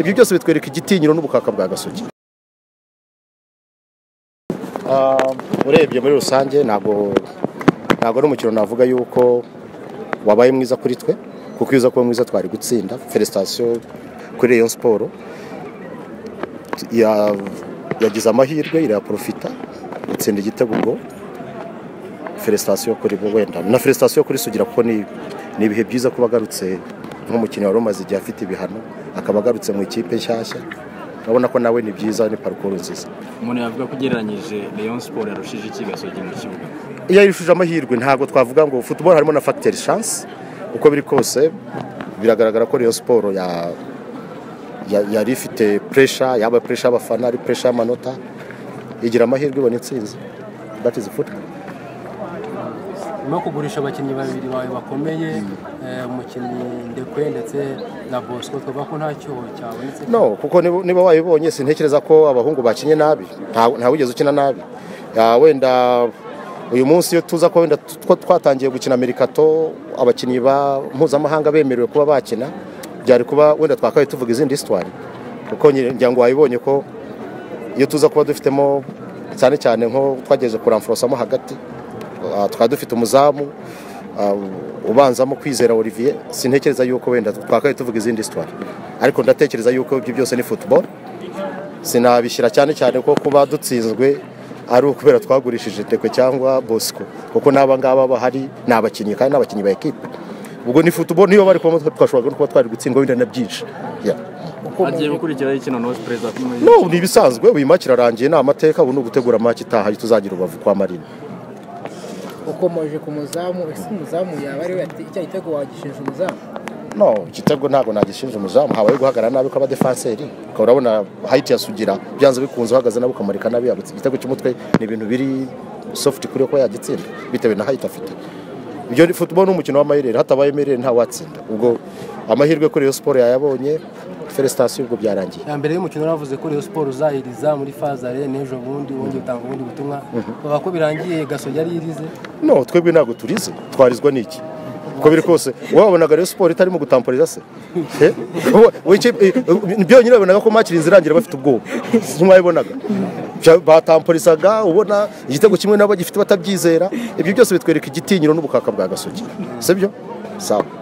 ibyo byose bitwereka igitinyiro n'ubukaka bwa gasogi urebye muri rusange ntabwo ntabwo ari umukino navuga yuko wabaye mwiza kuri twe kuko iyo uza kuba mwiza twari gutsinda feresitasiyo kuri Rayon siporo yagize amahirwe irayaporofita itsinda igitego ubwo feresitasiyo kuri bo wenda na feresitasiyo kuri sugira kuko ni ni ibihe byiza kuba agarutse nk'umukinnyi wari umaze igihe afite ibihano akaba agarutse mu ikipe nshyashya urabona ko nawe ni byiza ni parukuru nziza umuntu yavuga ko ugereranyije leon siporo yarushije iki gasogi mu kibuga iyo yarushije amahirwe ntabwo twavuga ngo futuboro harimo na fagiteri shansi uko biri kose biragaragara ko Rayon siporo ya- ya- yari ifite puresha yaba puresha y'abafana ari puresha y'amanota igira amahirwe ibona intsinzi that is football nyuma yo kugurisha abakinnyi babiri bawe bakomeye eh, umukinnyi ndekwe ndetse na bosco twavuga ko nta cyuho cyabonetse no kuko niba- niba wayibonye sintekereza ko abahungu bakinnye nabi Nta- ntawigeze ukina nabi Ah, wenda uyu munsi iyo tuza ko wenda tu- two- twatangiye gukina merikato abakinnyi ba mpuzamahanga bemerewe kuba bakina byari kuba wenda twakabaye tuvuga izindi sitwari kuko nyine ngira ngo wayibonye ko iyo tuza kuba dufitemo cyane cyane nko twageze kuramforosamo hagati ah, twari dufite umuzamu ah, ubanzamo kwizera olivier sintekereza yuko wenda twakabaye tuvuga izindi sitwari ariko ndatekereza yuko ibyo byose ni football sinabishyira cyane cyane ko kuba dutsinzwe ari ukubera twagurishije teko cyangwa bosco kuko n'aba ngaba bahari ni abakinnyi kandi ni abakinnyi ba ekipe ubwo ni football niyo bari kubamo twashoboraga no kuba twari gutsindwa wenda na byinshi Yeah. agiye gukurikiraho ikino nosi perezida kuri muri no ni ibisanzwe uyu match irarangiye ni amateka ubu ni ugutegura match itaha tuzagira ubavu kwa marina ukomoje ku muzamu ese umuzamu yaba ari we ati icya gitego wagishinje umuzamu no igitego ntabwo nagishinje umuzamu habaye guhagarara nabi kw'abadefanseri ukaba urabona hayiti yasugira byanze bikunze uhagaze nawe ukamurika nabi yabutse igitego cy'umutwe ni ibintu biri sofuti kuri we kuba yagitsinda bitewe na hayiti afite ibyo ni futuboro ni umukino w'amayirere hatabaye amayirere ntawatsinda ubwo amahirwe kuri iyo siporo yayabonye feresitasiyo ubwo byarangiye ya mbere y'umukino waravuze ko Rayon siporo uzahiriza muri fazare n'ejo bundi wongeye utanga ubundi butumwa bavuga ko birangiye gasogi yari yirize no twebwe ntabwo turize twarizwa n'iki uko biri kose wabonaga rero siporo itarimo gutamporiza se Eh? Wa- wa- icyo- eh, eh, byonyine wabonaga ko makiri inzira irangira bafite ubwoba ntiwayibonaga batamporizaga ubona igitego kimwe nabo gifite batabyizera ibyo byose bitwereka igitinyiro n'ubukaka bwa gasogi sibyo sawa